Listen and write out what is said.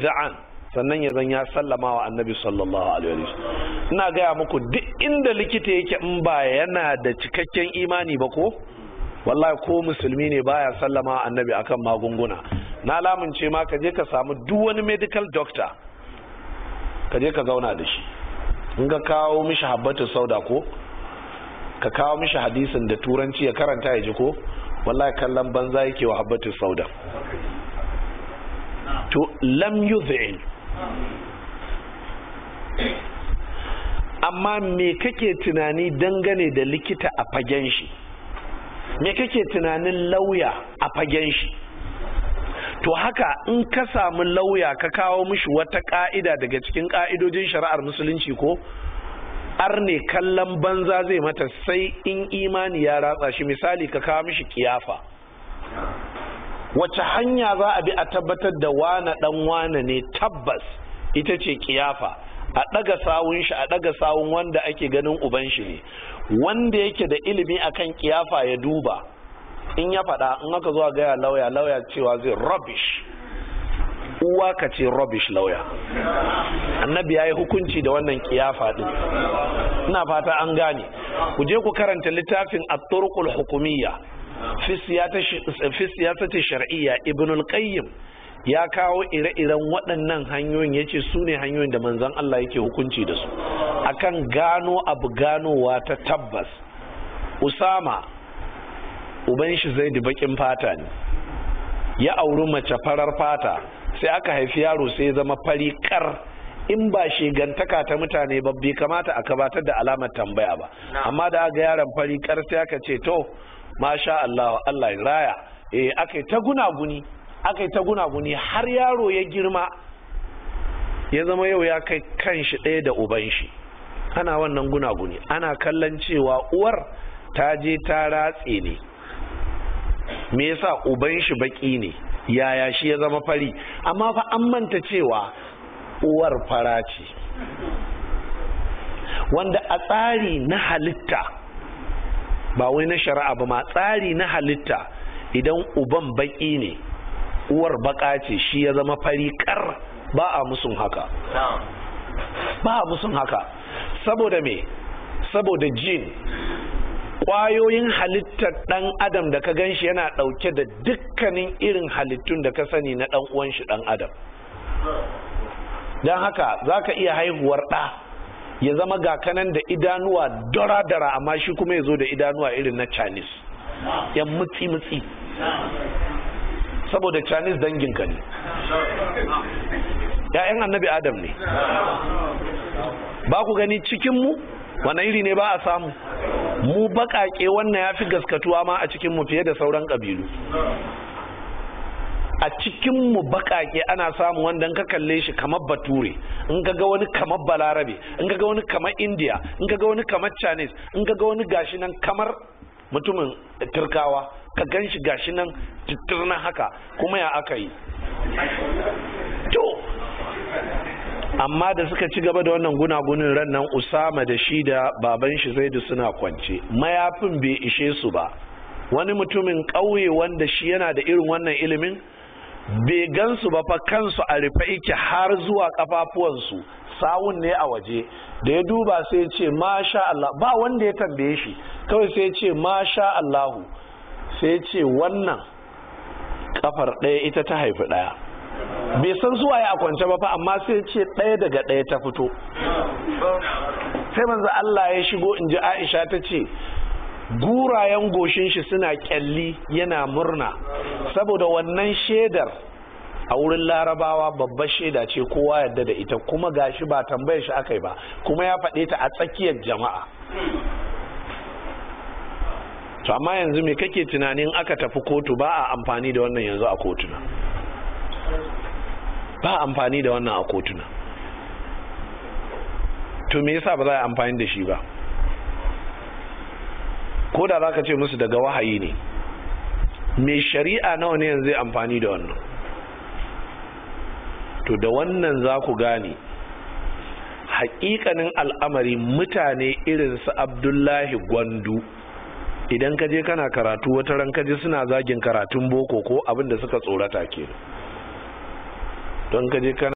muwadda'an sannan ya zan ya sallama wa annabi sallallahu alaihi wasallam ina gaya muku duk inda likita yake in ba yana da cikakken imani ba ko wallahi ko musulmi ne baya sallama wa annabi akan magunguna na lamunce ma ka je ka samu duk wani medical doctor ka je ka zauna da shi in ka kawo mishi habbatu sauda ko ka kawo mishi hadisin da turanci ya karanta ya ji ko wallahi kallon banza yake wa habbatu sauda to lam yuz'il amma me kake tunani dangane da likita a fagen shi me kake tunanin lauya a fagen shi to haka in ka samu lauya ka kawo mishi wata ka'ida daga cikin ka'idojin shari'ar musulunci ko arne kallon banza zai mata sai in imani ya ratsa shi misali ka kawo mishi kiyafa wace hanya za a bi a tabbatar da wane dan wane ne tabbas ita ce kiyafa a ɗaga sawun shi a ɗaga sawun wanda ake ganin uban shi ne wanda yake da ilimi akan kiyafa ya duba in ya faɗa in aka zuwa gaya lauya lauya cewa zai rubbish uwa ka ce rubbish lauya annabi ya yi hukunci da wannan kiyafa ɗin ina fata an gane ku je ku karanta littafin at-turqul hukumiyya fi siyasati shar'iyya ibn al-qayyim ya kawo ire-iren waɗannan hanyoyin ya ce su ne hanyoyin da manzon Allah yake hukunci da su akan gano abu ganowa ta tabbas usama uban shi zai da bakin fata ne ya auri mace farar fata sai aka haifi yaro sai zama fari kar in ba shigantaka ta mutane ba bai kamata a gabatar da alamar tambaya ba amma da aga yaron fari kar sai aka ce to masha Allah Allah ya raya eh aka ta gunaguni aka ta gunaguni har yaro ya girma ya zama yau ya kai kan shi ɗaya da uban shi ana wannan gunaguni ana kallon cewa uwar ta je ta ratse ne me yasa uban shi baki ne yaya shi ya zama fari amma fa an manta cewa uwar fara ce wanda a tsari na halitta ba wai na shari'a ba ma tsari na halitta idan uban baki ne uwar baka ce shi ya zama fari kar ba a musun haka ba a musun haka saboda me saboda jin kwayoyin halittar dan adam da ka gan shi yana dauke da dukkanin irin halittun da ka sani na dan uwan shi dan adam don haka za ka iya haihuwar ɗa ya zama ga kanan da idanuwa dara-dara amma shi kuma ya zo da idanuwa irin na chinese yan mutsi-mutsi saboda chinese danginka ne ‘ya'yan annabi adam ne ba ku gani cikinmu wane iri ne ba a samu mu baƙaƙe wannan ya fi gaskatuwa ma a cikinmu fiye da sauran ƙabilu a cikin mu bakake ana samu wanda ka kalle shi kamar bature in ka ga wani kamar balarabe in ka ga wani kamar india in ka ga wani kamar chinese in ka ga wani gashi nan kamar mutumin turkawa ka gan shi gashi nan titirna haka kuma ya aka yi to amma da suka ci gaba da wannan gunagunin ran nan usama da shi da baban shi zaidu suna kwance mayafin bai ishe su ba wani mutumin ƙauye wanda shi yana da irin wannan ilimin bai gansu ba fa kansu a rufe yake har zuwa kafafuwansu sawun ne a waje da ya duba sai ya ce masha Allah ba wanda ya tambaye shi kawai sai ya ce masha Allahu sai ya ce wannan kafar ɗaya ita ta haifi ɗaya bai san zuwa ya kwance ba fa amma sai ya ce ɗaya daga ɗaya ta fito sai manzo Allah ya shigo in ji Aisha ta ce gurayen goshin shi suna kyalli yana murna saboda wannan shaidar a wurin larabawa babbar shaida ce kowa yadda da ita kuma gashi ba tambayar shi aka yi ba kuma ya faɗe ta a tsakiyar jama'a to amma yanzu me kake tunanin aka tafi kotu ba a amfani da wannan yanzu a kotuna ba a amfani da wannan a kotuna to me yasa ba za a amfani da shi ba ko da za ka ce musu daga wahayi ne mai shari'a nawa ne yanzu amfani da wannan to da wannan za ku gane hakikanin al'amari mutane irin su abdullahi gwandu idan ka je kana karatu wata ran ka je suna zagin karatun boko ko abin da suka tsorata ke don ka je kana